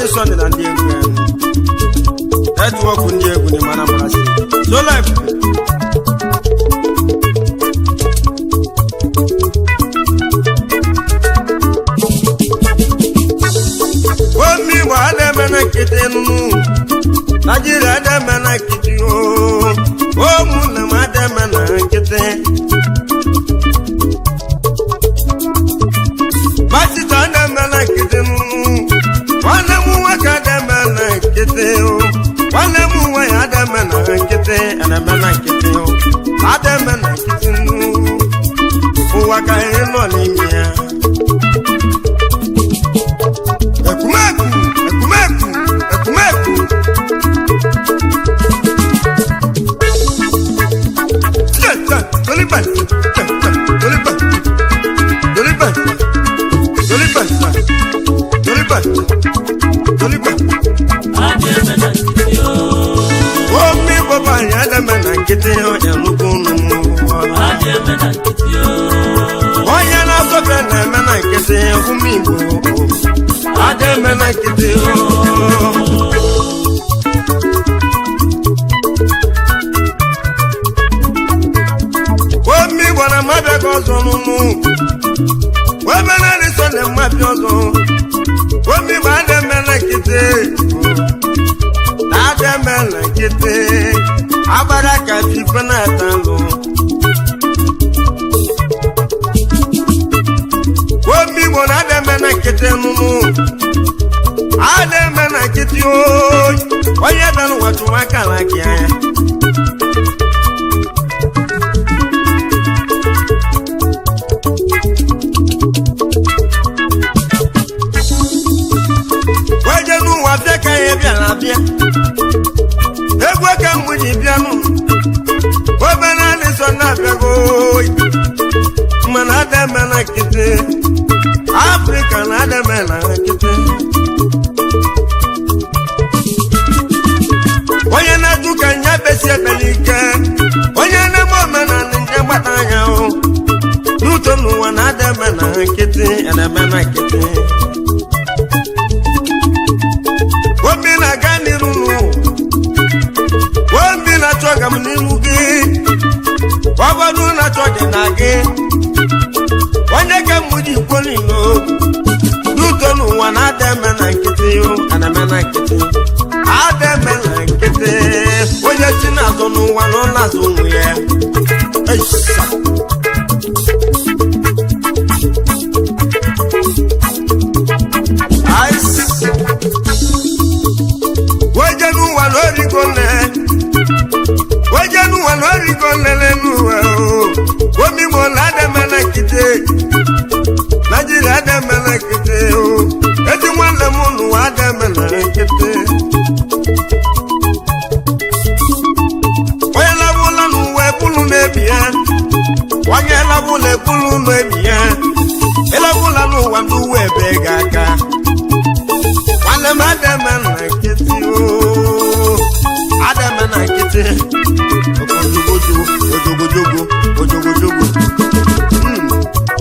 sọnde na ndị egwu ya netwọk ndị egwu ni mana mmasị solif omi igbo ademe na nkịtị nụnụ naijiria ademe na nkịtị o ụmụnne m ademe na nkịtị masịta ademe na nkịtị nụnụ nwanne m nwoke ademe na nkịtị o nwanne m nwaanyị ademe na nkịtị ademe na nkịtị o ademe na nkịtị nụnụ ụwa ka anyị nọ n'ime ya ekumeku ekumeku ekumeku tẹ tẹ toliba tẹ tẹ toliba toliba toliba toliba toliba. omi bọba yẹn dẹmẹ na kété ọjà lókun nù. onye na-asọfe na-eme na nkịtị ụmụ igbo ada eme na nkịtị omi igbo na mmadụ ego ọzọ n'ụmụ ebe na-eri sọnde mmadụ ọzọ omi igbo ada eme na nkịtị ada eme na nkịtị agbara ka fife na-ata nlụ omi igbo na ada eme na nkịtị nụnụ ada eme na nkịtị oyi onye bịara ụwa tụrụ aka na gị anya weje n'ụwa bịa ka ya bịara bịa egwu ka mgbe ji bịanụ obere alịsọ na-abịago oyi mana ada eme na nkịtị afrịka na ada eme na nkịtị onye na-ajụ ka nya besi ebele ike onye na-eme omenala nje gbata anya hụ n'uto n'ụwa na ada eme na nkịtị ada eme na nkịtị obi na-aga n'iru n'ụwa obi na-achọ ọga m n'iru gị ọgọdụ na-achọ gị na gị onye ka m ji ikwo n'ilo n'uto n'ụwa na-ada eme na nkịtị o ana eme na nkịtị ada eme na nkịtị onye si na-azọ n'ụwa na ọ na-azụ ụmụ ya Eisa. Aịs. weje n'ụwa na origo nne weje n'ụwa na origo nlele n'ụwa o omigbo na ademe na nkịtị naijiria ademe na nkịtị o ezi nwanne m n'ụwa ademe na nkịtị onye labụla n'ụwa ebulu na-ebi ya onye labụla ebulu na-ebi ya ịlabụla n'ụwa ndị uwe ebe ga aka nwanne m ademe na nkịtị o ademe na nkịtị ojogojogo ojogojogo ojogojogo Hmm.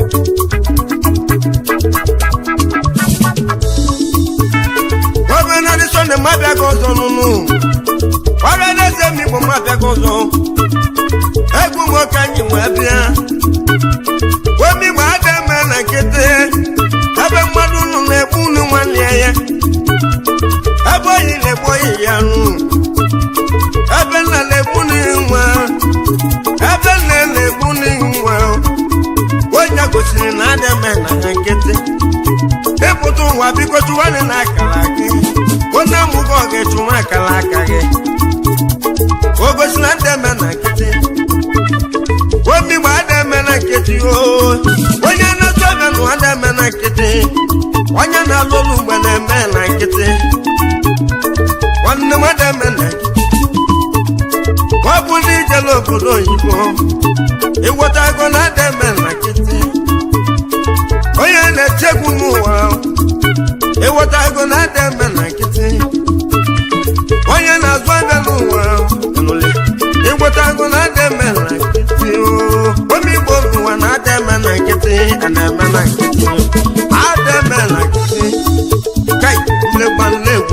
gọvanọ dị sọnde mabịago ọzọ nụnụ ọrịa na-eze m igbo mabịago ọzọ egwu nwoke anyị wee bịa omigbo ademe na nkịtị ebe mmadụ nọ na-egbu unu nwanne ya ebe oyi na-egbu oyi ya nụ ebe nna na-egbu nwa ebe nna na-egbu nwa onye gosiri na ademe na ha nkịtị ịpụta ụwa biko chụwanị na akara gị onye amụgo ọ ga-echụwa akara aka gị o gosi na ademe na nkịtị omigbo ademe na nkịtị o onye na-atụ abịa nụ ademe na nkịtị onye na-alụ ọlụ mgbe na-eme na nkịtị nwanne m ademe na nkịtị ọ bụ ndị ijele obodo oyibo ịghọtago na ademe na nkịtị onye na-echegbu n'ụwa ịghọtago na ademe na nkịtị onye na-azụ abịa n'ụwa nụlị ịghọtago na ademe na nkịtị omigbo n'ụwa na ademe na nkịtị ana-eme na nkịtị ademe na nkịtị kai nlegba nlegwu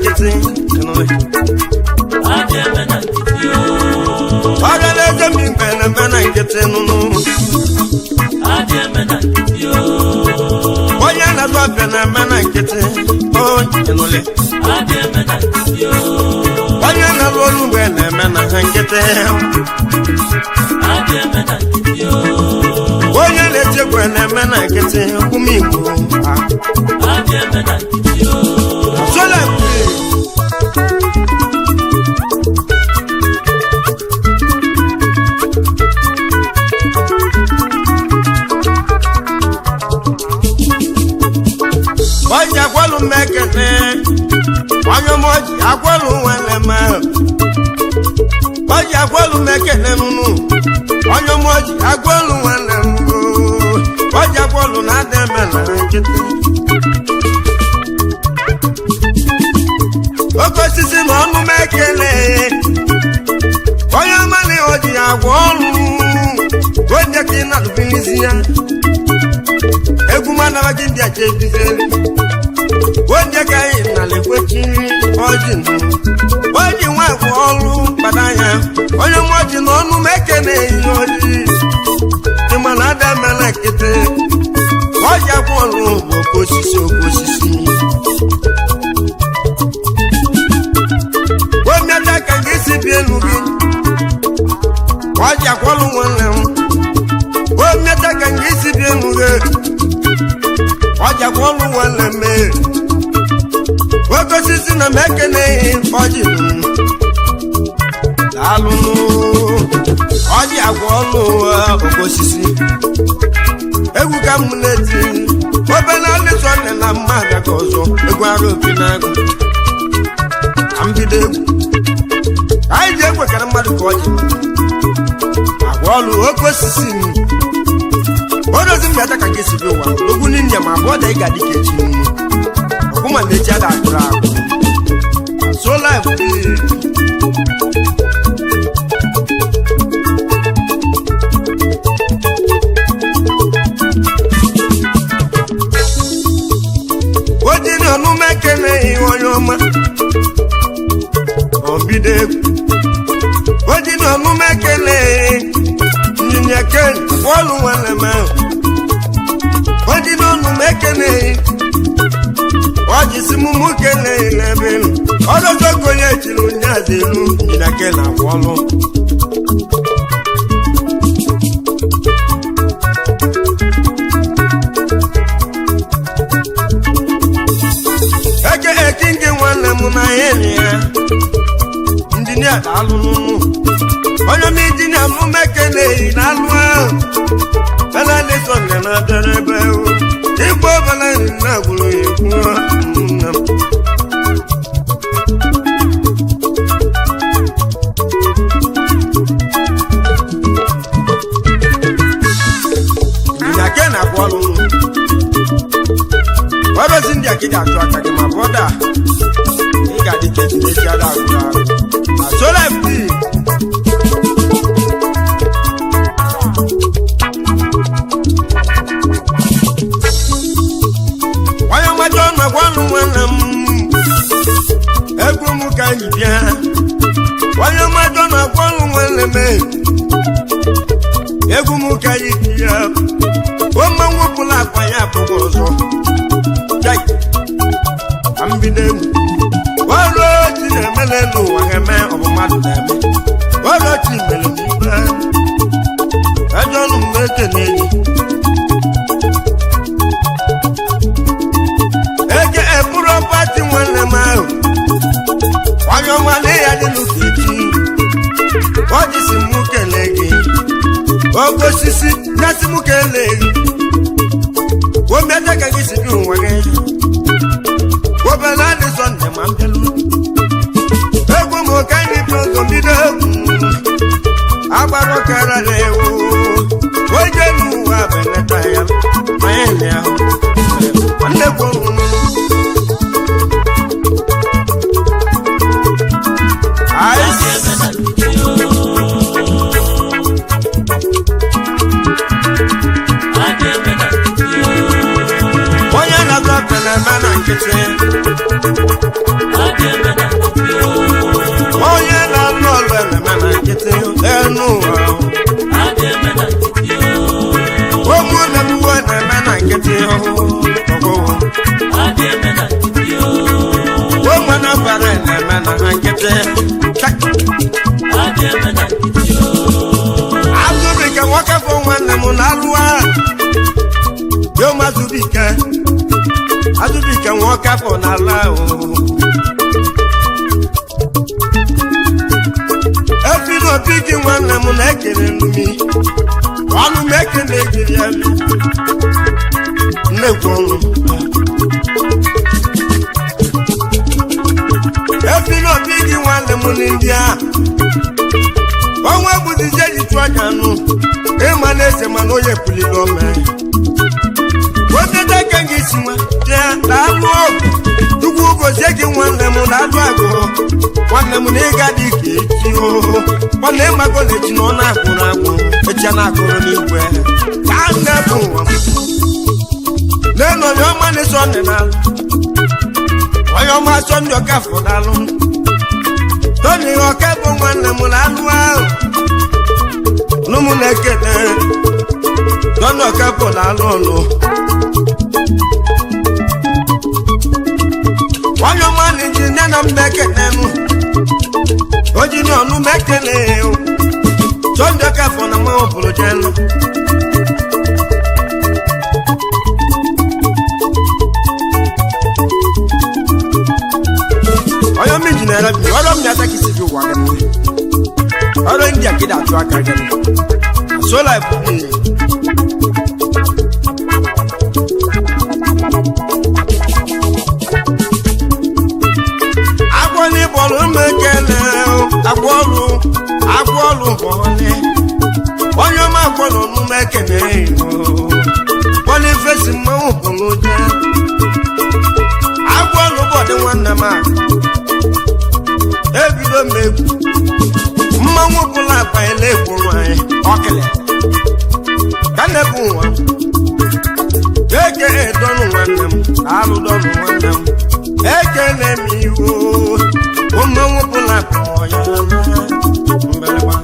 nkịtị ịnụle. ọrịa na-eze m igwe na-eme na nkịtị nụnụ onye na-azụ ọbịa na-eme na nkịtị o ịnụle. onye na-alụ olu mgbe na-eme na ha nkịtị onye na-eti egwu na-eme na nkịtị ụmụ igbo sola ọji agwọlụ mmekene onye mọji agwọlụ nwere ma ọji agwọlụ mmekene nụnụ onye mọji agwọlụ nwere mbụ ọji agwọlụ na-adị eme na nkịtị oke osisi na ọnụ mekele onye ọmali oji agwọ ọrụ onye ka ị na-alụbilizi ya egwu manawa gị ndị acha ebizeli onye ka anyị na-ekwechi ọjị nụ oji nwa agwọ ọrụ kpada ya onye mọji na ọnụ mekele ihe oji ịma na ada emela nkịtị ọji agwọ ọrụ bụ oke osisi oke osisi omiata ka gị si bi elu gị ọji akwọlụ nwanne m omiata ka gị si bi elu gị ọji akwọlụ nwanne m ee. oke osisi na m ekeneghị ọjị m daalụnụ ọjị agwọlụ oke osisi egwu ka m na-eti obere alịsọ nne na mma abịa ka ọzọ egwu ara opi na-agụ ka m bido egwu anyị ji ekwekara mmadụ ka ọ ji agwa ọlụ oke osisi m odozi mbịata ka gị si bi ụwa ogwu n'inye ma abụọ da ị ga-adị ka echi nnu ọkwụma na echi ada agụrụ agụ sola ojiri ọnụma ekeleghị onye ọma obido egwu ojiri ọnụma ekeleghị nyinya ken bọọlụ nwanne m ahụ ojiri ọnụma ekeleghị ọjisi mụmụ keleghị n'ebe elu ọdọzogo onye jiri ụnyaahụ elu nyinya ken abụọlụ eke eki nke nwanne m na ya enyi ya injinia na-alụ n'ụlọ onye m injinia mụme ekeleghị na-alụ ahụ bela leson na na-abịara ebe ahụ igbo ọbụla nri na gwụrụ ya ekwu nna m injinia ke na-abụ ọrụ ụlọ ọrụzi ndị a ka ị ga-atụ aka gị ma bọda ị ga-adị ka ejiri eji ada agụrụ agụ na sola mp onye mmaja ọnụ gwa ọnụ nwanne m egwu m ka anyị bịa onye mmaja ọnụ gwa ọnụ nwanne m egwu m ka anyị bịa o mmanwụ pụla akpa ya abụghị ọzọ Jai. ka m bido egwu ọrụ ochi na-emele n'ụwa ga-eme ọ bụ mmadụ na-eme ọrụ ochi mere n'ibe ajọ ọnụ m ekene enyi eke eburu pati nwanne m ahụ onye ọma na ya dị n'ụka echi ọ dịsị m kelee gị oke osisi gasị m kelee gị omiata ka gị si bi ụwa gị obere adị sọnde ma m bịalu egwu m ka anyị bi ụzọ bido egwu agbara ọkara na ewu onye n'ụwa beneta ya ma ya na ya nwanne gwụrụ na-eme na nkịtị adị eme na nkịtị o onye na-alụ ọlụ na-eme na nkịtị enu ụwa adị eme na nkịtị o ụmụ na-emuwe na-eme na nkịtị ọgụgụ adị eme na nkịtị o ụmụ na-agbara na-eme na nkịtị adị eme na nkịtị o azụbike nwoke bụ nwanne m na-alụ yo mazụbike azụbike nwoke bụ n'ala efiri obi gị nwanne m na-ekele nmi ọnụ m ekele gịrị ya nnekwu ọnụ efiri obi gị nwanne m ndị a ọnwa bụzizie ji chụọ anya nụ ịma na eze mana onye puliri ome otete ka gị si nwa bịa na-alụ ọgụ chukwu gozie gị nwanne m na-alụ agụ nwanne m na ịga dị ka echi oo nwanne ịmago na echi na ọ na-agwụrụ agwụ echi a na-agụrụ n'igwe ka nne bụ ụwa m n'elu onye ọma na-eso nne na-alụ onye ọma asọ ndị ọka fọdalụ toni ọka bụ nwanne m na-alụ ahụ nụmụ na-ekele toni ọka bụ na-alụ ọlụ onye ọma na ji nne na m na-ekele nụ oji ní ọ̀nù mẹ́kẹ̀lẹ́ o sọ́njọ́ kẹfọ́ na mọ́ òbòrò jẹ́ lọ. ọyọ méjì náírà bi ọdọ mi ata kìí síbi wà gẹ́gẹ́ ọdọ india kéde àtúwà ká gẹ́gẹ́ sólà ẹ̀fọ́ mi yẹ. agbọ́ni bọ̀lù mẹ́kẹ́lẹ́ o agbọ́lù agbọ́lù bọ̀lì onye ọma agbọ́lù ọ̀nù mẹ́kẹ́lẹ́ o bọ́lì fèsì mmanwụ bọ̀lù jẹ́ agbọ́lù bọ̀dì nwanne m a ebido m egwu mmanwụ bụla akpanyela ekwuru anyị ọkịlị ka na-ebu nwa eke edọnụ nwanne m alụ dọnụ nwanne m ekele m iwu mmanwụ bụla akpọ ya mgbịrịgba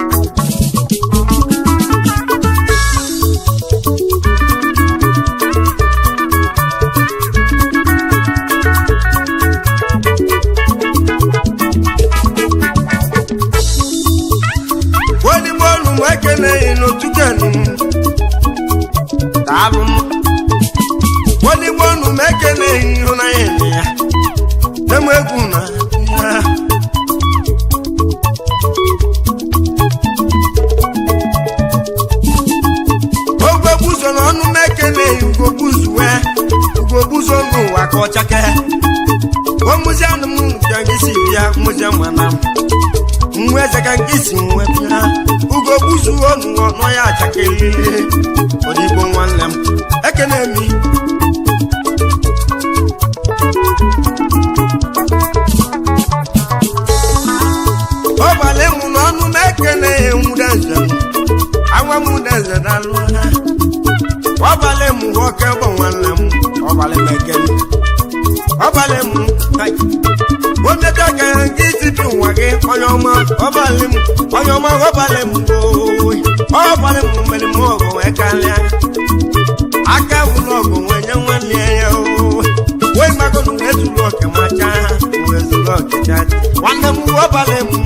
odigbo ọnụ m ekeleghị n'otu kenu daalụ m odigbo ọnụ m ekeleghị ịhụnanya enyi ya nne m egwu na ya ogogbuzo n'ọnụ m ekeleghị ugogbuzu wee ugogbuzo n'ụwa ka ọchake omuzianụ m bịa gị si bịa mụzie mana m nwa eze ka nke si nwe bịa ugo gbuzuo ọnụ ọnụ ya achakelele odigbo nwanne m ekene mi ọbalị mụ n'ọnụ m ekene enwudeze m anwa m udeze dalụ ha ọbalị mụ nwoke bụ nwanne m ọbalị m ekene ọbalị mụ hai omete ka nke isi bi ụwa gị onye ọma ọbalị m onye ọma ọbalị m oyi ọbalị m mere m ọgụ wee karịa aka bụrụ ọgụ wee nye nwanne ya oyi wee magoro wee zuru oke macha ha wee zuru oke chacha nwanne m ọbalị m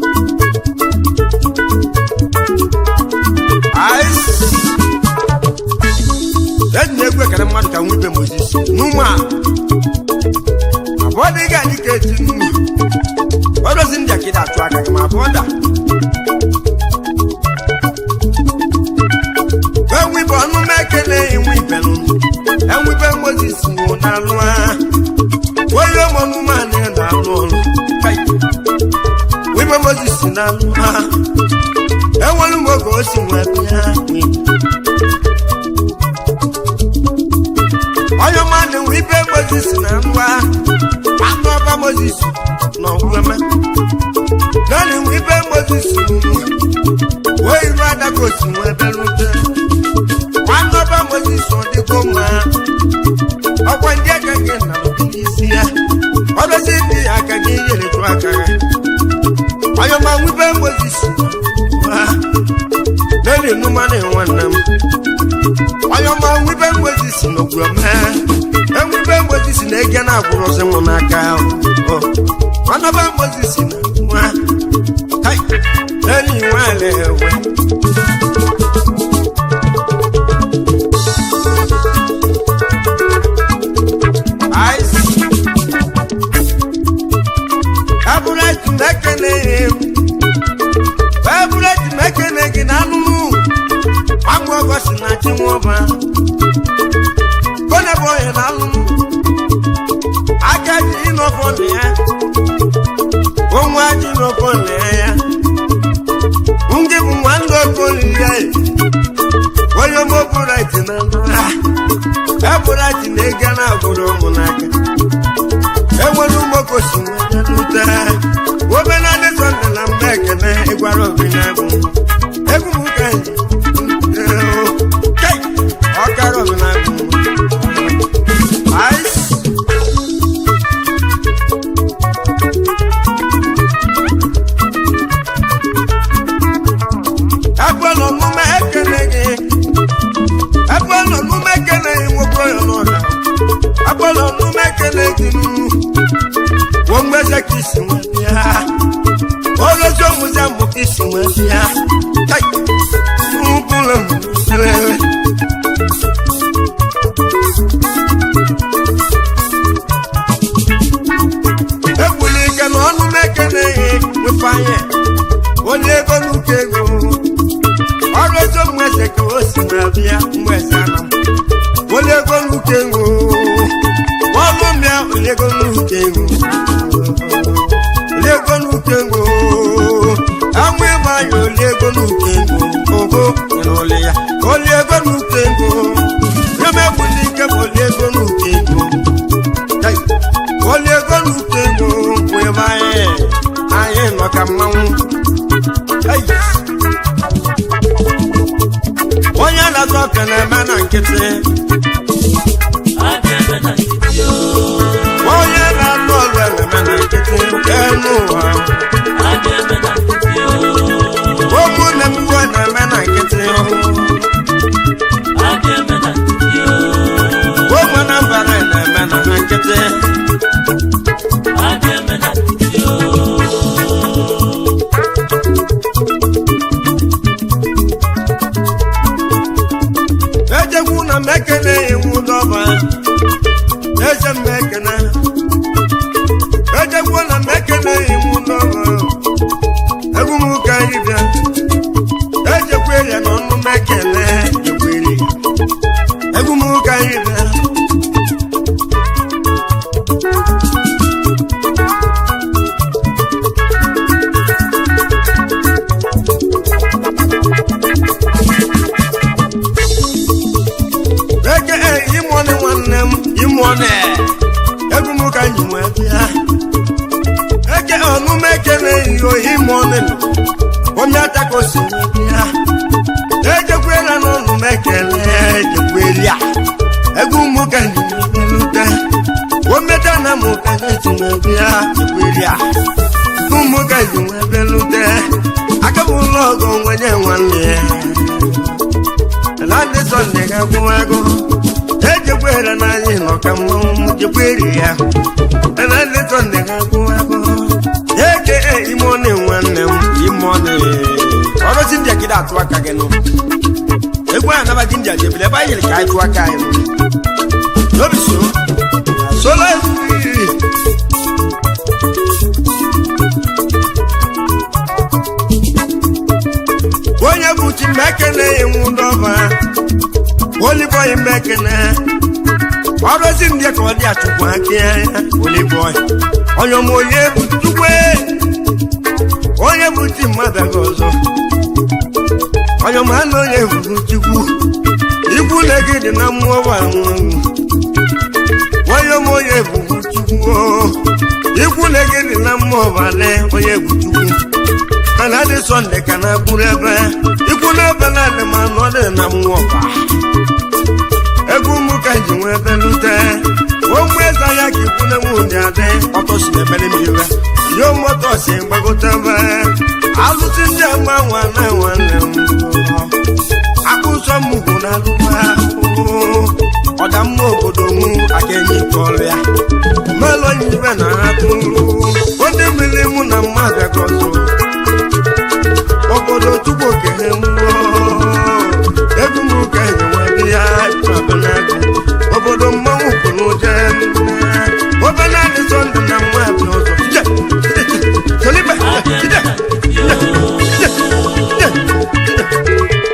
eji na-egwu ekere mmadụ ka nwibe mozis n'ụmụ a abụọ dị ga adị ka eti nnu ọdozi ndị akịda atụ aka gị ma abụọ da enwibe ọnụ m ekele enwe ibelụ enwibe mozis nwụ n'alụ ha onye ụmụnụmanụ ya na-alụ ọrụ Kai. wibe mozis na-alụ ha enwere m oge o si nwee bịa onye ọma na-enwe ibe mozis na ngwa anụ ọba mozis na ọgwụeme naanị nwe ibe mozis wee iru adagosi nwee belute nwanne ọba mozis ọ dịgo mma ọkwa ndị eke enwebe mgbozi si na ege na-agwụrụzi m n'aka ọ ọnaba mgbozi si na nwa kai enyi nwanyị ewe Ice. Abúrẹ́tì mẹ́kẹ́lẹ́ Abúrẹ́tì mẹ́kẹ́lẹ́ gị n'anụnụ Agwọ ọgọsị na chi nwọba Kone bụ onye n'anụnụ Aka ji ịnọfọ na ya Onwe ji ịnọfọ na ya Ndị bụ nwanne okoli ya Onye mụ bụrẹ́tì na ndụ ha Abúrẹ́tì na-ega na agbụrụ ụmụ n'aka enwere ụmụokosi nute obenadị sọnde na mba ekene ịgwara obi na-egwu egwu m ka kai ọkara obi na-egwu ice ebe nọ n'ume ekene gị ebe nọ n'ume ekene gị nwoke onye n'ọrịa ebe nọ n'ume ekene gị nnu wọ́n gbẹ́sẹ̀ kì í sìn wọ́n bí a. olójó musa mú kì í sìn wọ́n bí a. káì fún kúlọ̀ mú sẹ́lẹ̀. ekwuli ike na ọnụ mekene ihe nwefanye onye ego n'uke ego ọrụ ojo mweze ka o si na bịa mweze ana onye ego n'uke ego ọnụ mịa onye ego n'uke ego olego n'ukengo anwụ ịgba anya olego n'ukengo ogo n'ole ya oliego n'ukengo emegbuli ike bụ oliego n'ukengo Kai, oliego n'ukengo wee banye anyị nọ ka mmanwụ Kai. onye na-atọ ọka na-eme na nkịtị adịeme na nkịtị o onye na-atọ ọrụ na-eme na nkịtị enu ụwa adịeme na nkịtị o ụmụnne m iwe na-eme na nkịtị adịeme na nkịtị o ụmụ na mbara na-eme na nkịtị adịeme na nkịtị o ejegwu na mekene iwu dọba eze mmekene ejegwu na mekene iwu dọba egwu m ka anyị bịa ejekwere na ọnụ mekene ekwere egwu m ka anyị bịa eke imụọnị nwanne m imụọnị egwu m ka anyị nwee bịa eke ọnụma ekele ihe ohi imụọnị onye atakosi bịa ejekwela n'ọnụ m ekele ejekwelia egwu m ka anyị nwelute ometa na m ka anyị tinwe bịa jekwelia egwu m ka anyị nwee belute akabụla ọgọ nwenye nwanne ya Landi Sunday ga-agwụ agụ ejekwere na anyị nọ ka mmanwụ jekwere ya Landi Sunday ga-agwụ agụ eke imone nwanne m imone ọrụzi ndị akịda atụ aka gị nụ egwu a nabaji ndị ajebele ebe anyị yiri ka anyị tụ aka anyị nụ n'obi so solo egwu onye bụ chi mekene iwu dọba olibọyị mekene ọrụzi ndị ka ọ dị achụkwu aka ya olibọyị onye ọma onye bụ chukwe onye bụ chi mmadụ aga ọzọ onye ọma na onye bụ chukwu ikwu na gị dị na mmụọ wa nwụrụ onye ọma onye bụ chukwu ikwu na gị dị na mmụọ ọbale onye bụ chukwu mana dị sọnde ka na bụrụ ebe ikwu n'ebe na-adị ma nọ dị na mmụọ kwa egwu m ka ji nwee ebe lute ụmụ eze ya ka ikwu na nwunye adị ọtọ si na-emere m iwe yo moto si gbagote ebe alụsị ndị ama nwanne nwanne m akpụ nsọ m ugwu na alụwa ọdamma obodo mụ aka enyi tọrọ ya melụ ibe na atụ ndị mmiri mụ na mmadụ gọzọ obodo tupu okene mmụọ egwu m ka enyewe ya abụnagụ obodo mmanwụ kwuru ụjọ obere adị sọndụ na mmadụ ọzọ ije ije solibe ije ije ije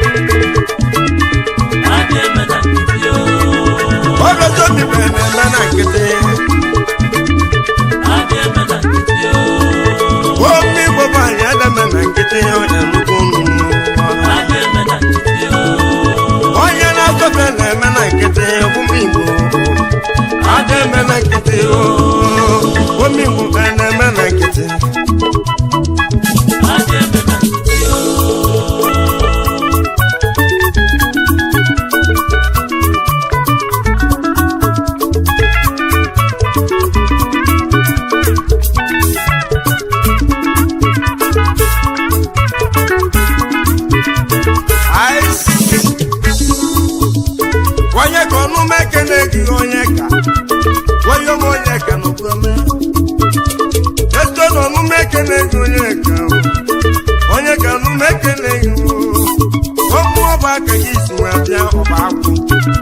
ọrọzọ bibe na-eme na nkịtị omi gbogbo anyị adame na nkịtị onye nnukwu nnụnụ onye na-asọfe na-eme na nkịtị ụmụ igbo ada eme na nkịtị ụmụ igbo ka na-eme na nkịtị Ice. onye ka ọnụ m ekele gị onye ka onye m onye ka n'okwume eto na ọnụ m ekele gị onye ka onye ka ọnụ m ekele gị ụmụ ọba aka gị si wee bịa ọba akwụ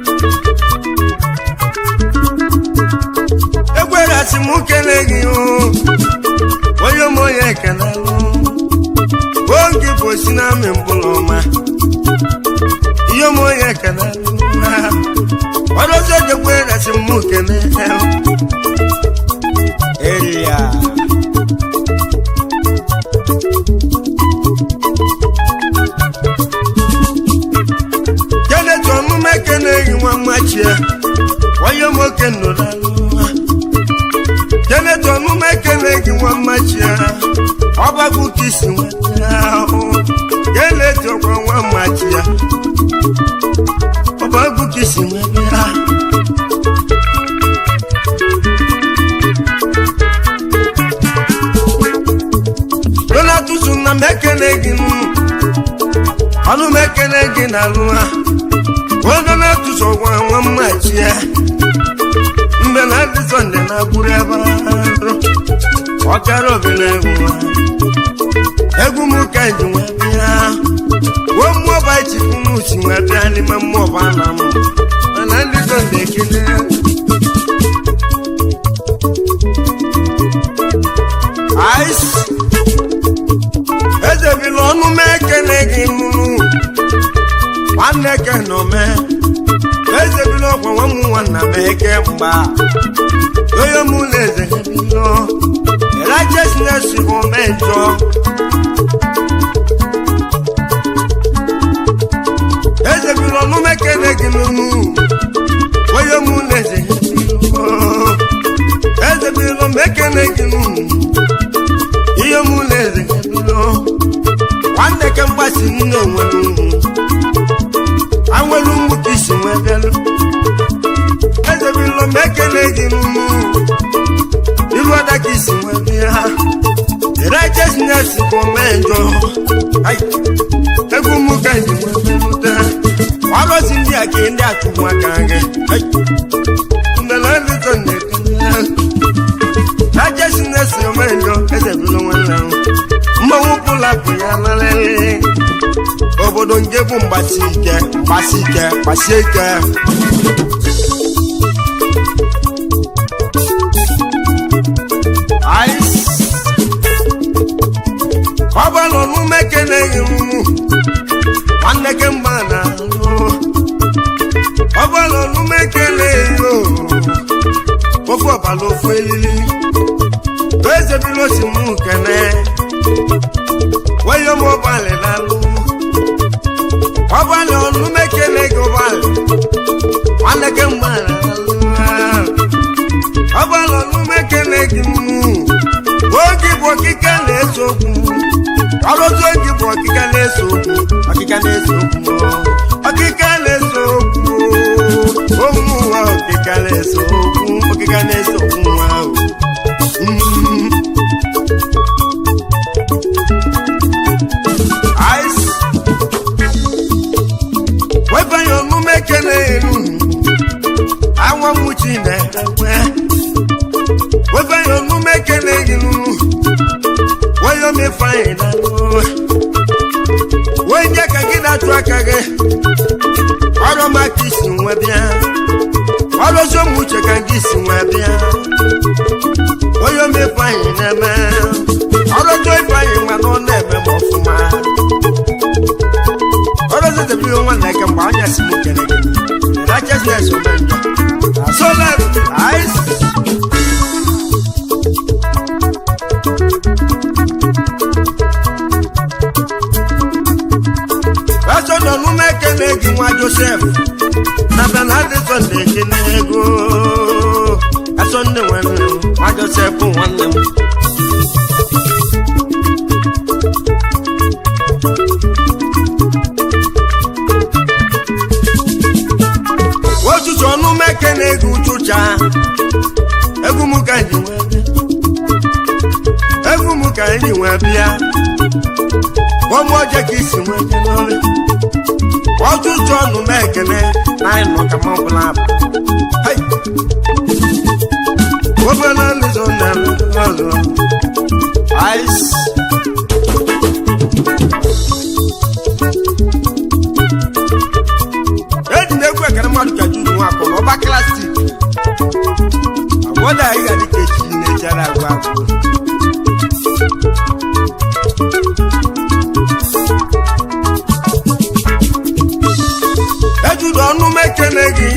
egwerasi m kele gị onye m onye ka na oge bụ osi na amị mkpụrụ ọma ihe m onye kene ọdọzi ojekwe resi m kene eri ya kenet ọmụme kene gị nwa mmachie onye m oke nnụrụ kenet ọmụme kene gị nwa mmachie ọgbagbu ka isi nweta ahụ kenet ọkwa nwa mmachie ọba egwu ka isi nwebe ha donatus na m ekele gị ọnụ m ekele gị na alụ ha o donatus ọgwa nwa mmachi ya mgbe na adị sọnde na agbụrụ ebe arụ ọkara obere egwu ha egwu m ka ji nwee bịa wo mmụọ bụ anyị chikwu m si nwee bịa n'ime mmụọ bụ ana m mana ndị sọnde ekele ice ezebila ọnụ m ekele gị nụnụ nwanne ke nọ me ezebila ọkwa nwa m nwanna m eke mgba onye mụ na eze bilo righteousness bụ mejọ ezebila ọnụ m ekele gị nụnụ onye mụ na eze bilo ezebila m ekele gị nụnụ ihe mụ na eze bilo nwanne ke mgbasi nne onwe n'ugwu anwelu mgbu ka isi nwee bịalụ ezebilo m ekele gị n'ugwu ilu ọda ka isi nwee bịa righteousness bụ menjọ egwu mụ ka ji nwee bịalụta ọgọzi ndị a ka ndị achụgbu aka gị mbele ndị tọ na-ekele righteousness bụ menjọ ezebilo nwanne ahụ mmanwụ pụlapụ ya lalele obodo nke bụ mgbasi ike mgbasi ike gbasie ike Ice. ọbalụ n'ume keneghị m nwanne ke mgba na ọbalụ n'ume keneghị o ofe ọbala ofu elili ezebilo si m kene wọ́yọ́ mọ́ balẹ̀ lálú. ọbalẹ̀ ọ̀nù mẹ́kẹ́lẹ́ gí ọbalẹ̀ wọn lẹ́kẹ́ ń balẹ̀ lálú. ọbalẹ̀ ọ̀nù mẹ́kẹ́lẹ́ gí mú. oge bụ ọkịka na-eso okwu. ọlọ́tún oge bụ ọkịka na-eso okwu. ọkịka na-eso okwu. ọkịka na-eso okwu. ụmụ nwa ọkịka na-eso okwu. ọkịka na-eso okwu nwa ahụ. Mm. ice wepanye omume kele elu isi nwee bịa onye ome ifeanyị na-eme ọrụjọ ifeanyị mana ọ na-eme m ọfụma ọrụzitebiri nwanne gị mgbe anya si m kere gị righteousness ome njọ asola ice pastọ nọ n'ume ekele gị nwa josef na benadison na-ekele ego asọ ndị nwere nwa josef nwanne m otutu ọnụme ekele gị ụchụcha egwu m ka ji wee bịa egwu m ka ji wee bịa ọmụ ọjọọ ka isi nwee je n'ọrụ ọtụtụ ọnụ m ekele na anyị nọ ka m ọbụla abụ Hai! obere nlụzọ na ọzọ ice eji m egwu ekele mmadụ ka judu nwa akpọrọ ọba klastik agwọda anyị ga dịka echi na-ejere agwa agwụ ejudu ọnụ m ekele gị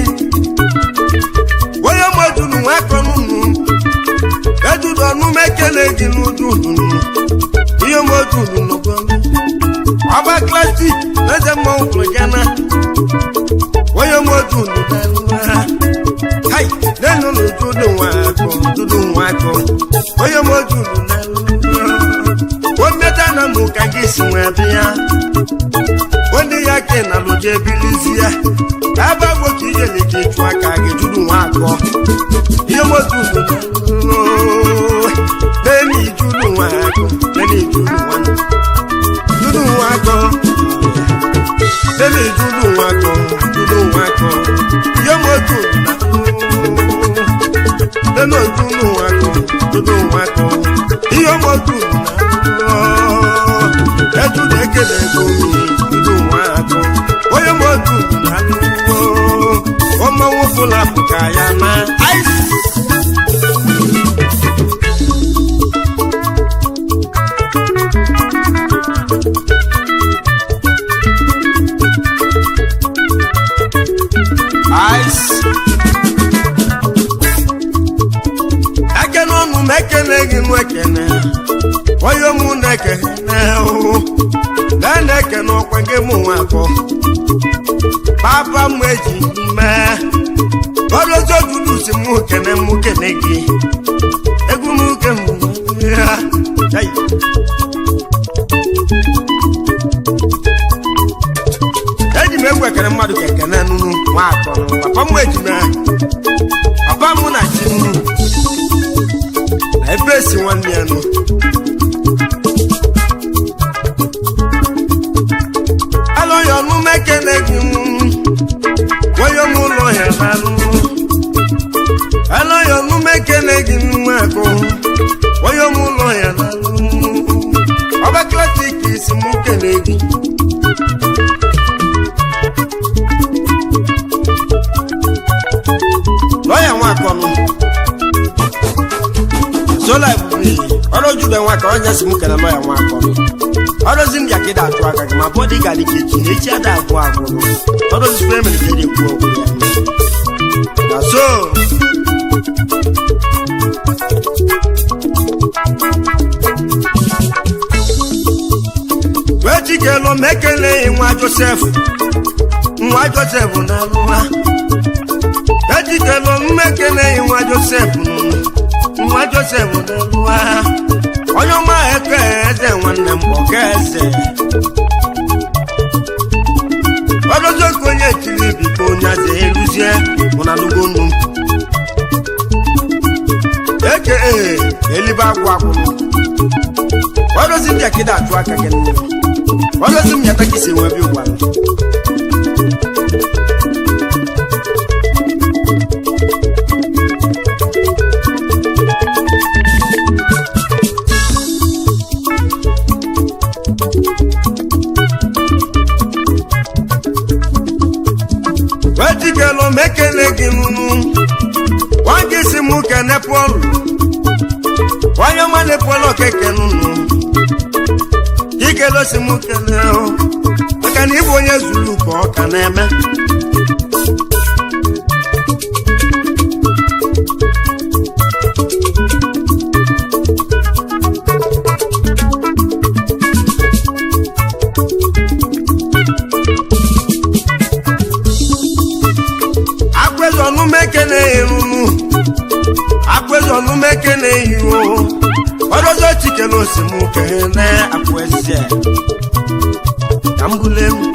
onye mojuru nwa akọnụnụ ejudu ọnụ m ekele gị n'udu unu ihe mojuru n'obodo ọba klastik eze mmọnwụ kwụrụ ya na onye mojuru hai nenu n'ududu nwa akọ dudu nwa akọ onye mojuru na o mmeta na mụ ka gị si nwee bịa onye ya ke na lụje ebilizie ebe agbo ka ijele ka ịchụ aka gị juru nwa akọ ihe motu neni ijuru nwa akọ neni ijuru nwa juru nwa akọ neni ijuru nwa akọ juru nwa akọ ihe motu neni ojuru nwa akọ juru nwa akọ ihe motu ejude ekele ego juru nwa akọ onye motu na ọmọnwụ fụlapụ ka ya na ice ice ekene ọnụ m ekele gị nụ ekene onye mụ na-ekene hụ gaa na-ekene ọkwa gị mụ nwa akọ papa m eji mee ọrụzi ojudu si mụ kene mụ kene gị egwu m ke m ya Ai. eji m egwu ekene mmadụ ka ekene nụnụ nwa akọ papa m eji mee papa m na chi nụ na ebe esi nwanne ya nụ alọghị ọnụ m ekele gị nụ onye m ụlọ ya n'alụ alọghị ọnụ m ekele gị nwa akụ onye m ụlọ ya n'alụ ọba klasik isi m kele gị lọya nwakọnụ sola ebube ọrụ jude nwaka onye si m kele lọya nwakọnụ ọrụzi ndị akịda atụ aka gị ma bọdị gara ike echi echi ada agwụ agwụrụ ọrụzi spremere ka eji ekwu okwu ya na so wee chikelu m ekeleghị nwa josef nwa josef na alụha ejikelu m ekeleghị nwa josef nwa josef na alụha onye ọma eke eze nwanne m ọka eze ọdụzokwu onye chiri biko onye aze eluzie mụna lugonu eke ee elibe agwụ agwụrụ ọdụzi ndị akịda atụ aka gị nne ọdụzi m yata ka isi nwe bi ụgwa wejikelu m ekele gị nụnụ nwa gị m kene pọlụ onye ọma na-epụọla okeke nụnụ ikele osi m kele o maka na ịbụ onye zuru ka ọ ka na-eme akwezi ọnụmeke na-erunu akwezi ọnụmeke na-eyiwo ọdọzọ chikere osimuke na akwezi ka m bule m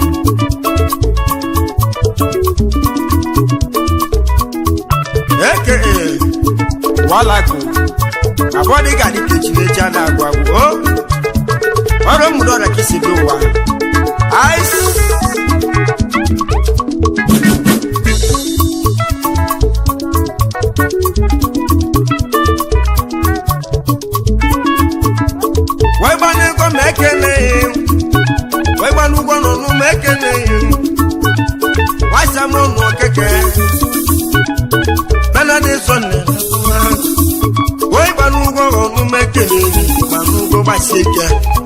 eke walaku abọdị ga adị kechiri echi a na-agwụ agwụ o ọrụ mụrụ ọrịa ka isi dị ụwa ice wee gbana ego ma ekeneghị m wee gbana ụgwọ n'ọnụ ma ekeneghị m nwasa m ụnụ okeke benadi sọnde wee gbana ụgwọ ọnụ ma ekeneghị gbana ụgwọ gbasi ike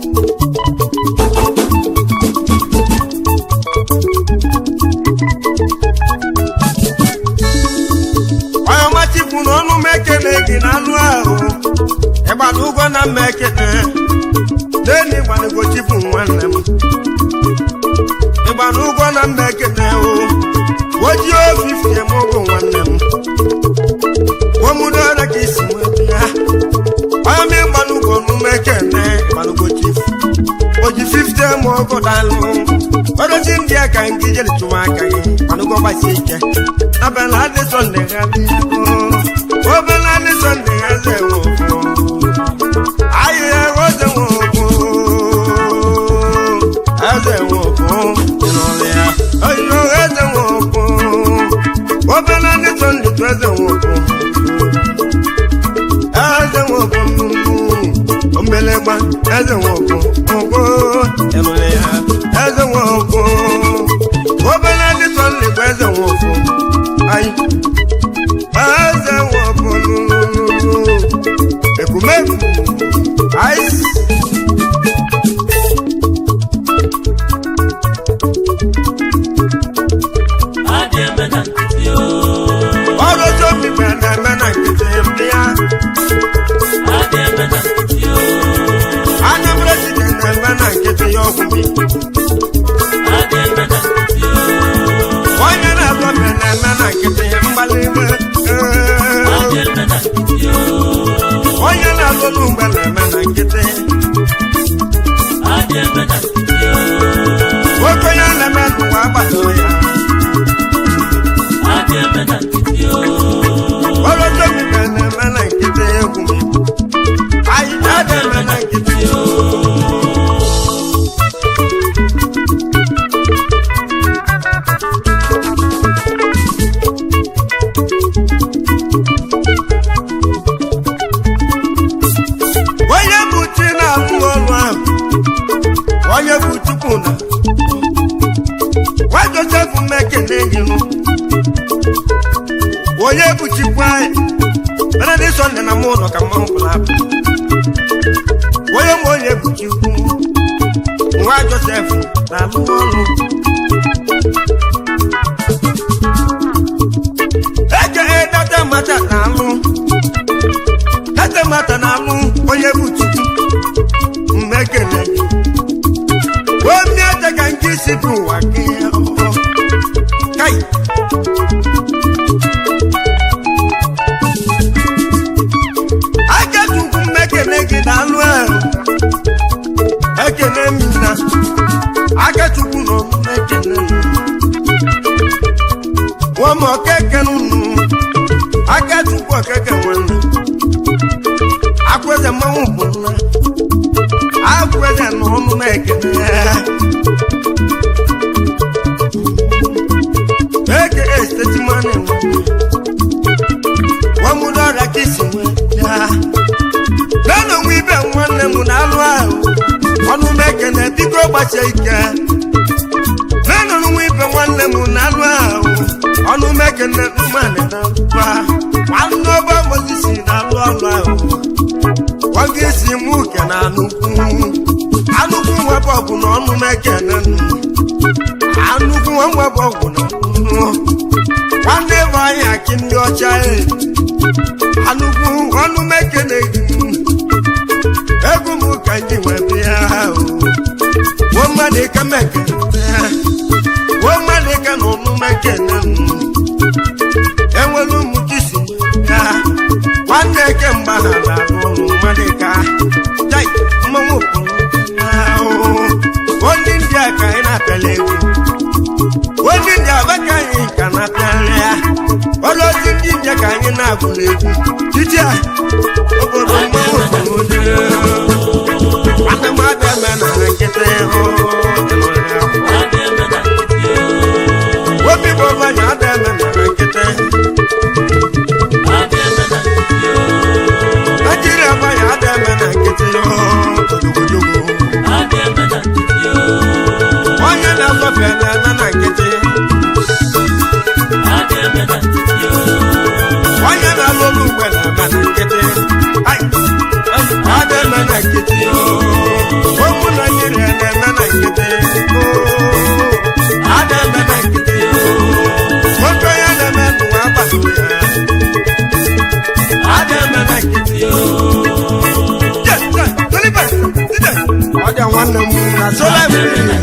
onye ọmachikwu na ọnụ ma ekene gị na anụ ahụ ịgbana ụgwọ na mma ekene n'elu ịgbanago chifu nwanne m ịgbana ụgwọ na mma ekene o oji ofifi m ụgwọ nwanne m omudola ka isi nweta ya onye m ịgbana ụgwọ n'ume ekene ịgbanago chifu oji 50 m ọgọ dalụ ọrụzi ndị a ka nke jere chụwa aka gị ịgbanago gbasi ike abala adị sọnde ha dị obele adị sọnde ha ze nwe ụfọ ayé ọ̀sẹ̀ wọn kú ẹsẹ̀ wọn kú ìrọ̀lẹ́ à ọ̀yọ́ ẹsẹ̀ wọn kú obìnrin ní sọ́ndì tó ẹsẹ̀ wọn kú ẹsẹ̀ wọn kú ọmọlẹ́gbà ẹsẹ̀ wọn kú kú ìrọ̀lẹ́ à ẹsẹ̀ wọn kú obìnrin ní sọ́ndì tó ẹsẹ̀ wọn kú ayé ẹsẹ̀ wọn kú lululu ekumegu ice. adị eme na nkịtị o ọrụ ọjọọ mmiri na-eme na nkịtị ndị ya adị eme na nkịtị o anya mrejide na-eme na nkịtị ya ọgwụ mmiri adị eme na nkịtị o onye na-agba mbe na-eme na nkịtị ya mgbalị ime adị eme na nkịtị o onye na-alụlụ mgbe na-eme na nkịtị adị eme na nkịtị o nwoke onye na-eme n'ụwa agbata ya adị eme na nkịtị o ọrụ ọjọọ mmiri na-eme na nkịtị ya egwu mmiri anyị na-adị eme na nkịtị ya onye bụ chi na-alụ ọrụ ahụ onye bụ chukwu na nwa josef mmekene nyinu onye bụ chikwu anyị mere dị sọnde na mụ ụlọ ka mmanwụ pụrụ apụ onye ma onye bụ chikwu nwa josef na-alụ ọrụ eke data mata na-alụ data mata na-alụ onye bụ chukwu mmekene omi ete ka nke isi bụ ụwa gị ọhụrụ. kai akechukwu mmekene gị na-alụ ahụ ekene mina akechukwu na omume ekene nwama okeke nunu akechukwu okeke nwanne akweze mmanwụ bụ nna akweze na ọnụma ekene eke esteti mmanụ nwamudo ọrịa ka isi nwe ya nana onwe ibe nwanne m na alụ ahụ ọnụma ekene biko gbasie ike nana onwe ibe nwanne m na alụ ahụ ọnụma ekene mmanụ na mba nwanne ọba anụkwu ọnụ mekene egwu m ka nji wee bịa o wo mmadụ ka mekene wo mmadụ ka na ọnụ mekene m enwere ụmụ kisi ya nwanne ke mgba na ala n'ụlọ mmadụ ka jai mmanwụ onye ndị a ka anyị na-apịala egwu onye ndị aba ka anyị ka na-apịala ya ọrụ ozi ndị nje ka anyị na-agụla egwu titi a obodo mmanwụ obodo nwanne m abịa eme na nkịtị hụ obi bụ ọbanya abịa eme na nkịtị Nigeria ọbanya abịa eme na nkịtị hụ odogodogo onye na-asọfe na-eme na nkịtị onye na-alụ olu mgbe na-eme na nkịtị Ai, abịa eme na nkịtị ụmụ Nigeria na-eme na nkịtị abịa eme na nkịtị nwoke onye na-eme n'ụwa agbata ya abịa eme na nkịtị ọjà nwanne m na sola